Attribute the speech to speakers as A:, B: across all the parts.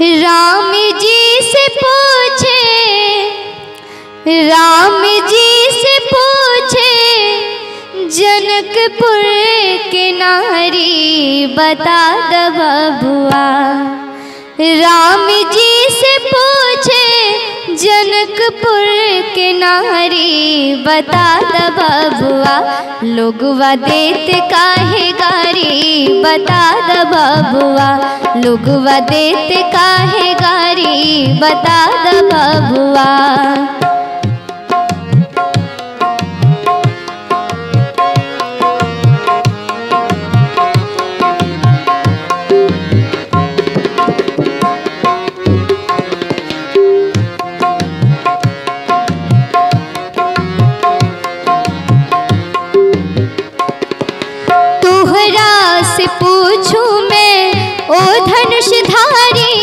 A: राम जी से पूछे राम जी से पूछे जनकपुर के नारी बता द बबुआ राम जी से पूछे जनकपुर के नारी बता द बबुआ लोगवा देत काहे गारी बता द बबुआ लोगवा देत काहे गारी बता द बबुआ तोहरा से पूछूं मैं ओ धनुषधारी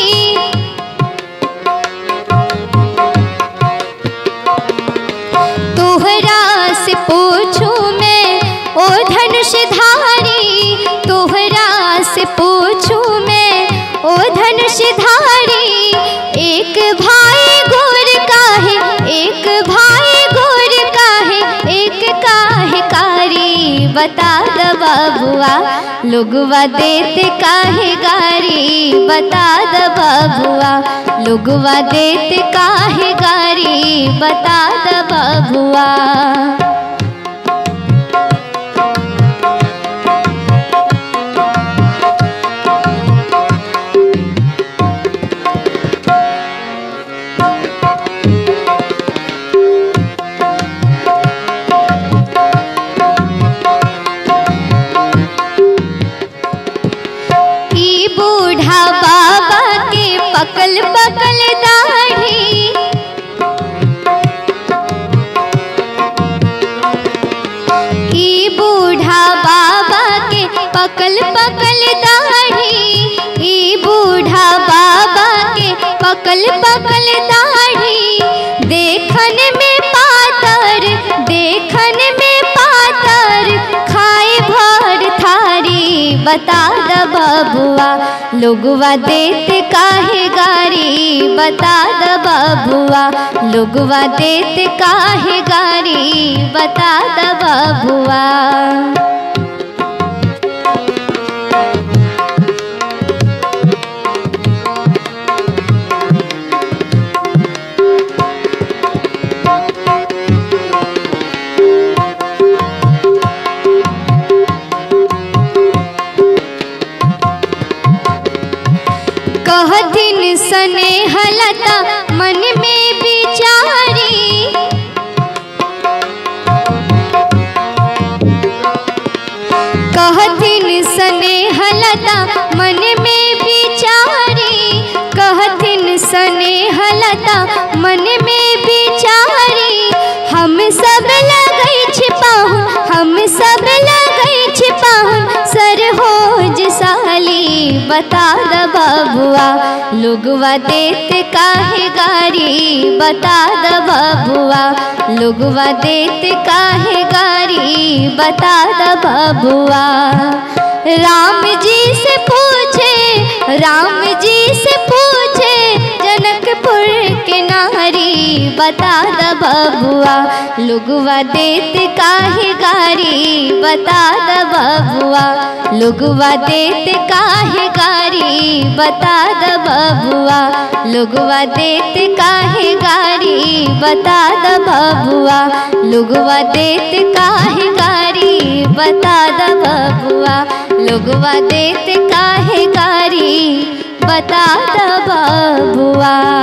A: तोहरा से पूछूं मैं ओ धनुषधारी तोहरा से पूछूं मैं ओ धनुषधारी एक भाई गोर काहे एक भाई गोर काहे एक काहे कारी बता द बबुआ लोगवा देते काहे गारी बता द बबुआ लोगवा देते काहे गारी बता द बबुआ ई बूढ़ा बाबा के पकल पकल दाढ़ी ई बूढ़ा बाबा के पकल पकल दाढ़ी ई बूढ़ा बाबा के पकल पकल दाढ़ी देखन में पातर देखन में पातर खाए भर थारी बता द बबुआ लोगवा देते काहे गारी बता द बबुआ लोगवा देते काहे गारी बता द बबुआ कहथिन सने हलता मन में विचारी कहथिन सने हलता मन में विचारी कहथिन सने हलता मन में विचारी हम सब लगई छिपाहु हम सब लगई छिपाहु सर होज साली बता द बबुआ लोगवा देत काहे गारी बता द बबुआ लोगवा देत काहे गारी बता द बबुआ राम जी से पूछे राम जी से पूछे जनकपुर के नारी बता द बबुआ लोगवा देत काहे गारी बता द बबुआ लोगवा देत काहे गारी बता द बबुआ लोगवा देत काहे गारी बता द बबुआ लोगवा देत काहे गारी बता द बबुआ लोगवा देत काहे गारी बता द बबुआ